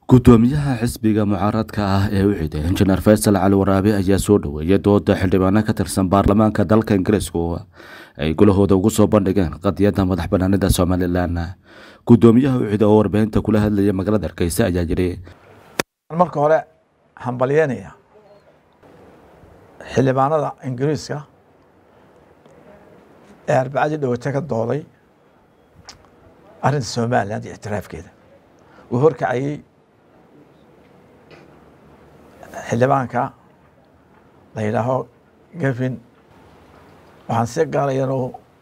gudoomiyaha xisbiga mucaaradka ah ee u xiday injineer faysal cali waraabe ayaa soo dhoweeyay dooda xildhibaano ka tirsan baarlamaanka dalka ingiriisku ay gulahooda ugu soo bandhigeen qadiyadda madax banaanida somalilan gudoomiyaha ucida oo warbaahinta kula hadlaya magaalada hargeysa ayaa yidhi marka hore hambalyeynaya xildhibaanada ingiriiska ee arbacadii dhawate ka dooday arrinta somaliland iyo ictiraafkeeda uu horkacayey xildhibaanka la yidhaaho gavin waxaan si gaarayan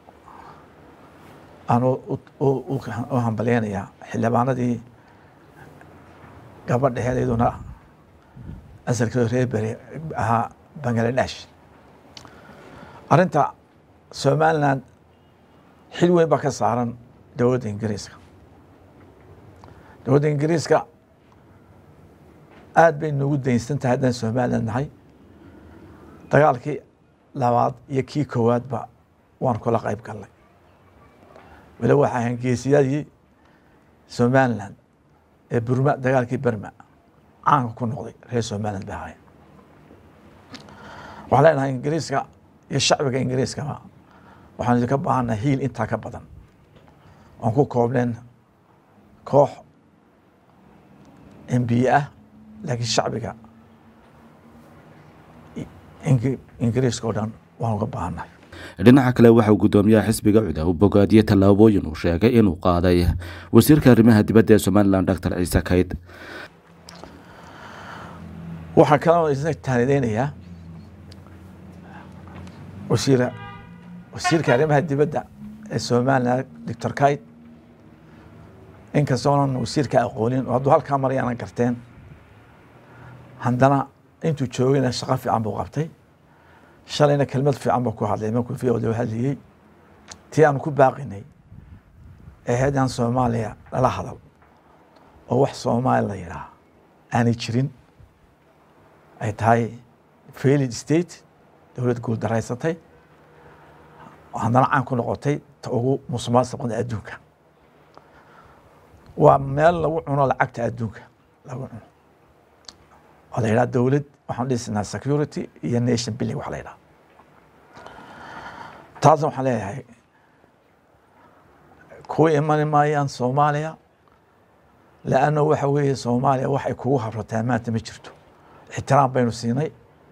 aan u hambalyeynayaa xildhibaanadii gabadheheed iyaduna asalkeedu reer beri ahaa bangaladesh arrinta somaliland xil weyn baa ka saaran dowladda ingiriiska dowladda ingiriiska aad bay noogu daynsan tahay haddaan somaliland nahay dagaalkii labaad iyo kii koowaadba waan kula qayb galnay weli waxaa ahayn geesiyadii somaliland ee burma dagaalkii berma caanka ku noqday reer somaliland bay ahaayeen waxaan leenahay ingiriiska iyo shacbiga ingiriiskaba waxaan idinka baahannahay hiil intaa ka badan oon ku koobneen koox embiye ah laakiin shacbiga ingiriiska oo dhan waan uga baahannahay dhinaca kale waxauu gudoomiyaha xisbiga cuda u bogaadiyey tallaabooyin uu sheegay inuu qaaday wasiirka arrimaha dibadda ee somalilan doctor ciise kayd waxaa kaloo isna taanideynayaa wasiir wasiirka arrimaha dibadda ee somalilan doctor kayd inkastoonan wasiirka aqoonin oo hadduu halkaa marayaanan garteen haddana intuu joogayna shaqo fiican buu qabtay shalayna kelmad fiican buu ku hadlay markuu v o hadlayey tii aanu ku baaqinay ee haddaan soomaaliya lala hadal oo wax soomaali la yidhaah aanay jirin ay tahay failid state dowlad guul daraysatay haddana caan ku noqotay ta ugu musuqmaasuqda adduunka waa meel lagu cuno lacagta adduunka lagu cuno oo la yidhaha dowlad waxaan dhisinaa security iyo nation billing wax la yidhaha taasna waxaan leeyahay kuwa imani maayaan soomaaliya leanna waxa weeye soomaaliya waxay kugu habrataa maanta ma jirto ixtiraam baynu siinay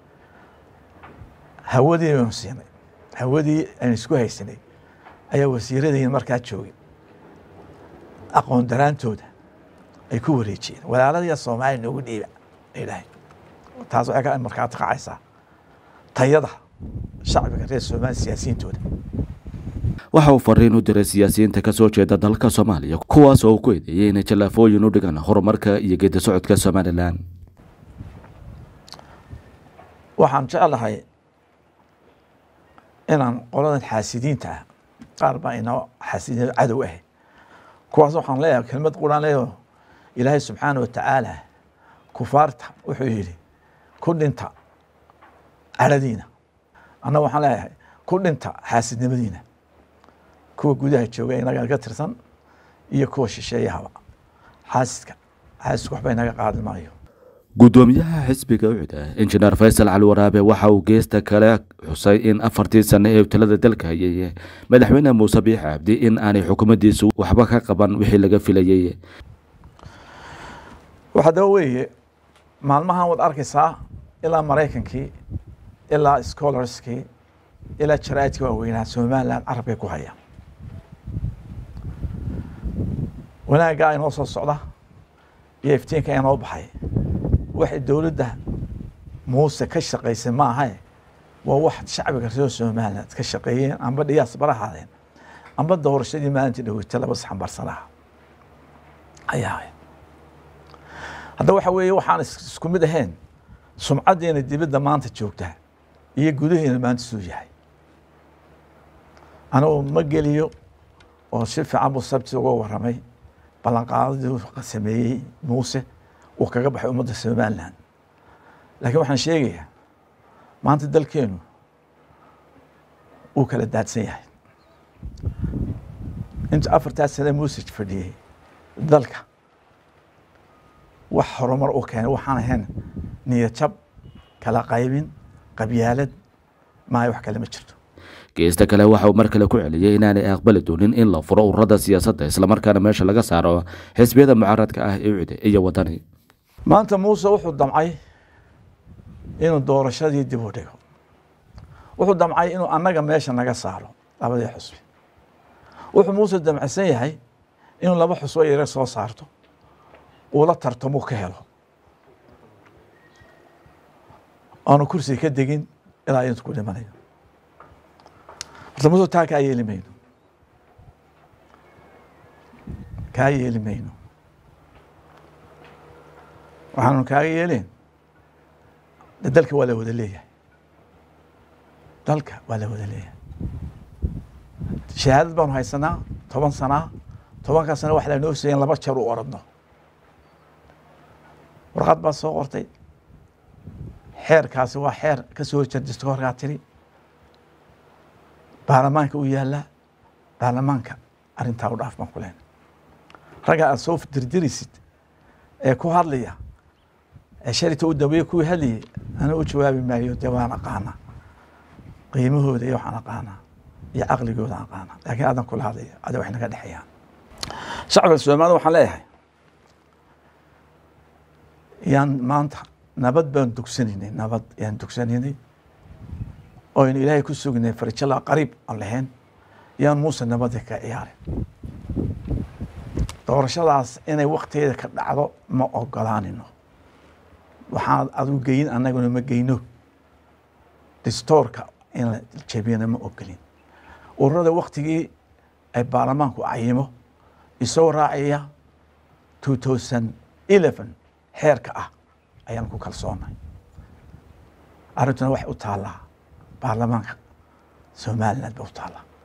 hawadii baynu siinay hawadii aynu isku haysanay ayaa wasiiradiina markaa joogay aqoon daraantooda ay ku wareejiyeen walaaladiya soomaaliya noogu dhiiba ay taas waxay ka markaa taqacaysaa tayada shacbiga reer soomaaliya siyaasiyiintooda waxa uu fariin u diray siyaasiyiinta ka soo jeeda dalka soomaaliya kuwaas oo uu ku eedeeyey inay jallaafooyin u dhigaan horumarka iyo geedi socodka somalilan waxaan jeclahay inaan qoladan xaasidiinta ah qaar baa inoo xaasidiin cadow ah kuwaas waxaan leeyahay kelmad quraan leeyaho ilaahay subxaana wa tacaala kufaarta wuxuu yidhi ku dhinta caradiina annaga waxaan leeyahay ku dhinta xaasidnimadiina kuwa gudaha jooga inaga ka tirsan iyo kuwa shisheeyahaba xaasidka xaasidku waxba inaga qaadi maayo gudoomiyaha xisbiga ucida injineer faysal cali waraabe waxa uu geesta kale xusay in afartii sane ee talada dalka hayay madaxweyne muuse biix cabdi in aanay xukuumaddiisu waxba ka qaban wixii laga filayey waxaa daba weeye maalmahan waad arkaysaa ilaa maraykankii ilaa scholarskii ilaa jaraa'idkii waaweynaa somaliland carabkay ku hayaan wanaaggaa inoo soo socda iyo iftiinka inoo baxay waxay dowladda muuse ka shaqaysay ma ahae waa wax shacbiga reer somaliland ka shaqeeyeen amba dhiyaas barahaadeen amba doorashadii maalintii dhaweyta laba saxanbarsanaha ayaa ahayd hadda waxa weeye waxaan isku mid ahayn sumcaddeena dibadda maanta joogtaa iyo gudaheena maanta suu yahay anigu ma geliyo oo si fiican buu sabti uga warramay ballanqaadadii sameeyey muuse uu kaga baxay ummadda somaliland laakiin waxaan sheegayaa maanta dalkeenu uu kala daadsan yahay inta afartaa sane muusaj fadhiyey dalka wax horumar u keenay waxaan ahayn niyad jab kala qaybin qabyaalad maayo wax kale ma jirto geesta kale waxa uu mar kale ku celiyey inaanay aqbali doonin in la furo ururada siyaasadda islamarkaana meesha laga saaro xisbiyada mucaaradka ah ee ucide iyo wadani maanta muuse wuxuu damcay inuu doorashadii dib u dhigo wuxuu damcay inuu annaga meesha naga saaro labadii xusbi wuxuu muuse damcsan yahay inuu laba xusbo yare soo saarto uu la tartamo ka helo aanu kursiga ka degin ilaa intu ku dhimanayo horta muuse taa kaa yeeli mayno kaa yeeli mayno waxaanu kaaga yeeleen de dalka waa la wada leeyahay dalka waa la wada leeyahay shahaadad baanu haysanaa toban sanaa tobankaa sana wax lanoo seeyen laba jeer u oradno warqad baad soo qortay xeerkaasi waa xeer ka soo horjeedisto horkaa tiri baarlamaanka u yaallaa baarlamaanka arrintaa u dhaaf baan ku lehna ragga aad soo dirdiraysid ee ku hadlaya ee sharita u dambeeye kuwii hadlayay ana u jawaabi maayo dee waan aqaanaa qiimahooda iyo waxaan aqaanaa iyo caqligooda aqaanaa laakiin adan kula hadlaya ada wax naga dhexeeyaan shacabka soomaalida waxaan leeyahay yaan maanta nabad baan dugsanaynay nabad yaan dugsanaynay oynu ilaahay ku sugnay farjala qariib aan lahayn yaan muuse nabadii ka ciyaarin doorashadaas inay waktigeeda ka dhacdo ma ogolaanino waxaan adigu geyin annaguna ma geyno distoorka in la jebiyana ma ogolin ururada waktigii ay baarlamaanku cayimo isoo raacaya two thousand eleven xeerka ah ayaan ku kalsoonay arrintuna waxay u taallaa baarlamaanka somaliland ba u taallaa